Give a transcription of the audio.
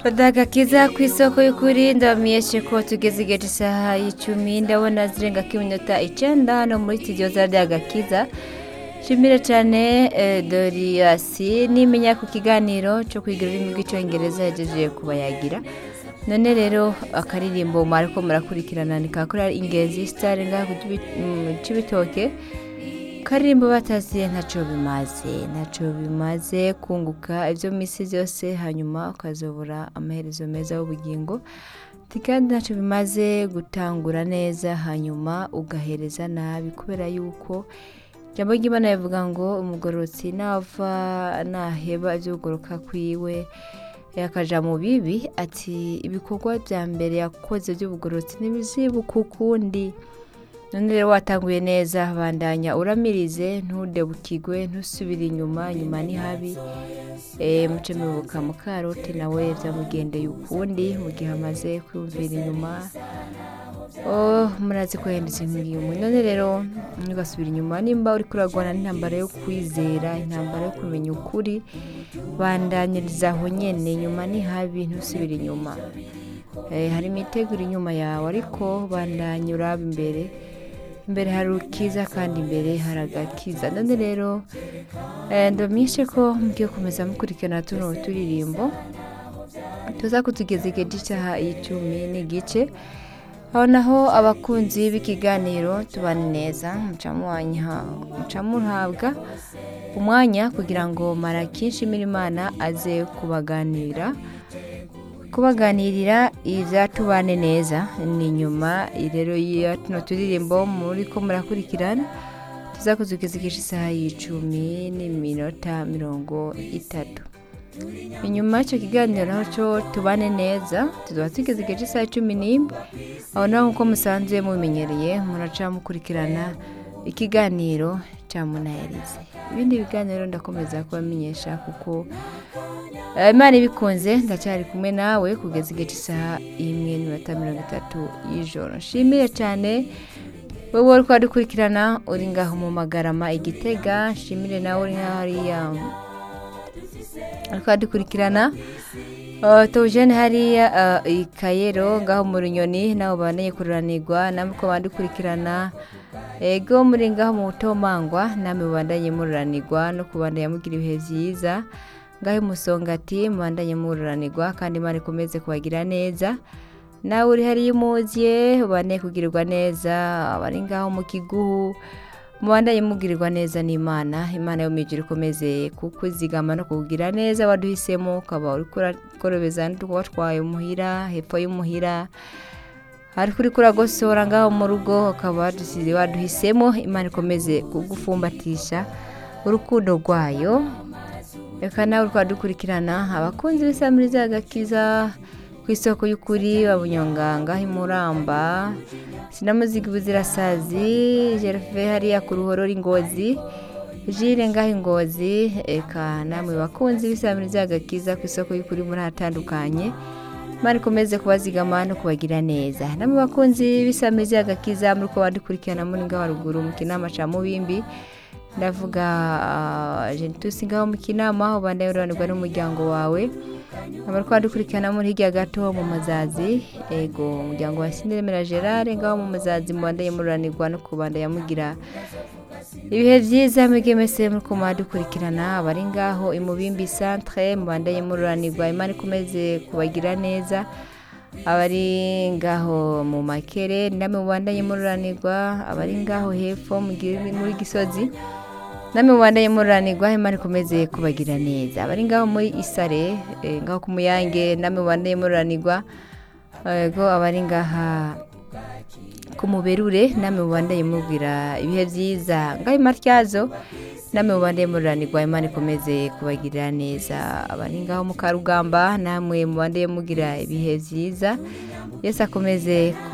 Badagakiza ku isoko y'ukuri ndabamenyeshe ko tugeze igihe cy'isaha y'icumi ndabona zirenga ko iminota icenda hano muri studio za Dagakiza shimire cyane eh, Doriasi nimenya ku kiganiro cyo kwiga ururimi rw'icyongereza yagejeje kubayagira none rero akaririmbo mwariko murakurikirana ni kakora ingenzi star ngaha ku Cibitoke karirimbo bataziye ntaco bimaze ntaco bimaze kunguka ivyo misi vyose hanyuma ukazobura amaherezo meza y'ubugingo Ati kandi ntaco bimaze gutangura neza hanyuma ugahereza nabi kubera yuko ijambo ry'imana rivuga ngo umugororotsi nava naheba ivy'ukugoroka kwiwe yakaja mu bibi ati ibikorwa vya mbere yakoze vy'ubugororotsi ntibizibuka ukundi none rero watanguye neza bandanya uramirize ntudebukigwe ntusubire inyuma inyuma ni habi e, muce mubuka mukaroti nawe vyamugendeye ukundi mu gihe amaze kwiyumvira inyuma oh, murazi ko yahindutse nk'iyumwe none rero ntugasubira inyuma nimba uriko uragwana n'intambara yo kwizera intambara yo kumenya ukuri bandanyiriza aho nyene inyuma ni habi ntusubire inyuma Eh, hari imiteguro inyuma yawe ariko bandanya uraba imbere imbere hari ukiza kandi imbere hari agakiza none rero eh, ndamenyeshe ko mugiye kumeza mukurikirana tuno turirimbo tuza kutugeza igihe cy'isaha y'icumi n'igice aho naho abakunzi b'ikiganiro tubane neza muca muwanya- muca muhabwa umwanya kugira ngo marakinshi imana aze kubaganirira kubaganirira ivyatubane neza ni nyuma rero ya tuno turirimbo muri ko murakurikirana tuza kuzugeza igice isaha y'icumi n'iminota mirongo itatu inyuma y'icyo kiganiro naho cyo tubane neza tuzaba tugeze igice isaha cumi n'imwe aho naho nk'uko musanzwe mubimenyereye muraca mukurikirana ikiganiro cya munayarize ibindi biganiro ndakomeza kubamenyesha kuko Eh, imana ibikunze ndacyari kumwe nawe kugeza igihe cy'isaha imwe n'iminota mirongo itatu y'ijoro nshimire cyane wowe uri kudukurikirana uri ngaho mu magarama igitega nshimire nawe uri ngaho hariya uri kudukurikirana Uh, tujene hariya uh, ikayero ngaho mu runyoni naho baneye kururanirwa namwe ko bandukurikirana ego muri ngaho mu butomangwa namwe mubandanye mururanirwa no kubandanya mugira ibihe vyiza ngaho musongati mubandanye mururanirwa kandi imana ikomeze kubagira neza nawe uri hariya umuziye ubandanye kugirirwa neza abari ngaho mu kiguhu mubandanye mugirirwa neza n'imana imana yo mijuru ikomeze kukuzigama no kukugira neza waduhisemo ukaba uri kukorobeza n'utwatwaye umuhira hepfo y'umuhira ariko uri kuragosora ngaho mu rugo ukaba wadusize waduhisemo imana ikomeze kugufumbatisha urukundo rwayo reka nawe twadukurikirana abakunzi b'isamiriza agakiza ku isoko y'ukuri babunyonganga imuramba sinamuzigi buzirasazi jerefe hariya ku ruhororo ingozi jire ngaho ingozi eka namwe bakunzi b'isamiriza agakiza ku isoko y'ukuri muri hatandukanye imana ikomeze kubazigama no kubagira neza namwe bakunzi b'isamiriza agakiza muri ko badukurikirana muri ngaho haruguru mu kinama ca mubimbi ndavuga genitusi ngaho mu kinama aho bandaye ururanirwa n'umuryango wawe abari kwadukurikirana muri hirya gato mu mazazi ego umuryango wa siniremera gerard ngaho mu mazazi mubandaye mururanirwa no kubandanya mugira ibihe byiza mwebwe mwese muri kumadukurikirana abari ngaho imubimbi centre mubandaye mururanirwa imana ikomeze kubagira neza abari ngaho mu makere namwe mubandanye mururanirwa abari ngaho hepfo muri gisozi namwe mubandanye mururanirwa imana ikomeze kubagira neza abari ngaho muri isare eh, ngaho ku muyange namwe mubandanye mururanirwa ego abari ngaha ku muberure namwe mubandanye mubwira ibihe byiza ngaho imatyazo namwe mubandanye mururanirwa imana ikomeze kubagirira neza abari ngaho mu karugamba namwe mubandanye mugira ibihe byiza yesu akomeze